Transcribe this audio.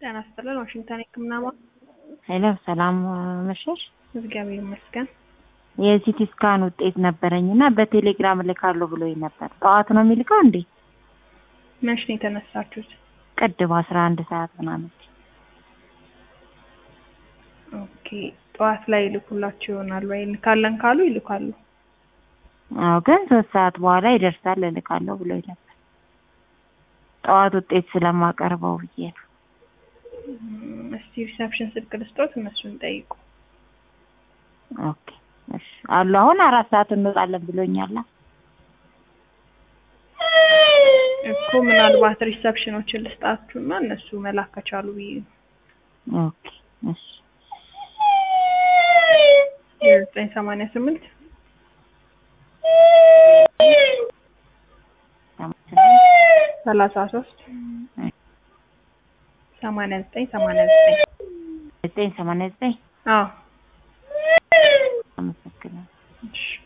ጤና ይስጥልን ዋሽንግተን የህክምና ማ ሄሎ ሰላም መሸሽ። እግዚአብሔር ይመስገን። የሲቲ ስካን ውጤት ነበረኝ እና በቴሌግራም እልካለሁ ብሎኝ ነበር። ጠዋት ነው የሚልከው እንዴ? መች ነው የተነሳችሁት? ቅድም አስራ አንድ ሰዓት ምናምን። ኦኬ ጠዋት ላይ ይልኩላችሁ ይሆናል ወይ? እንልካለን ካሉ ይልካሉ። አዎ ግን ሶስት ሰዓት በኋላ ይደርሳል እልካለሁ ብሎኝ ነበር። ጠዋት ውጤት ስለማቀርበው ብዬ ነው። እም፣ እስቲ ሪሰፕሽን ስልክ ልስጦት፣ እነሱን ጠይቁ። ኦኬ እሺ አሉ። አሁን አራት ሰዓት እንወጣለን ብሎኛል። እኮ ምናልባት ሪሰፕሽኖችን ልስጣችሁና እነሱ መላክ ከቻሉ ብዬ ነው። ኦኬ እሺ ዘጠኝ ሰማንያ ስምንት ሰላሳ ሶስት ሰማንያ ዘጠኝ ሰማንያ ዘጠኝ ዘጠኝ ሰማንያ ዘጠኝ አዎ አመሰግናለሁ። እሺ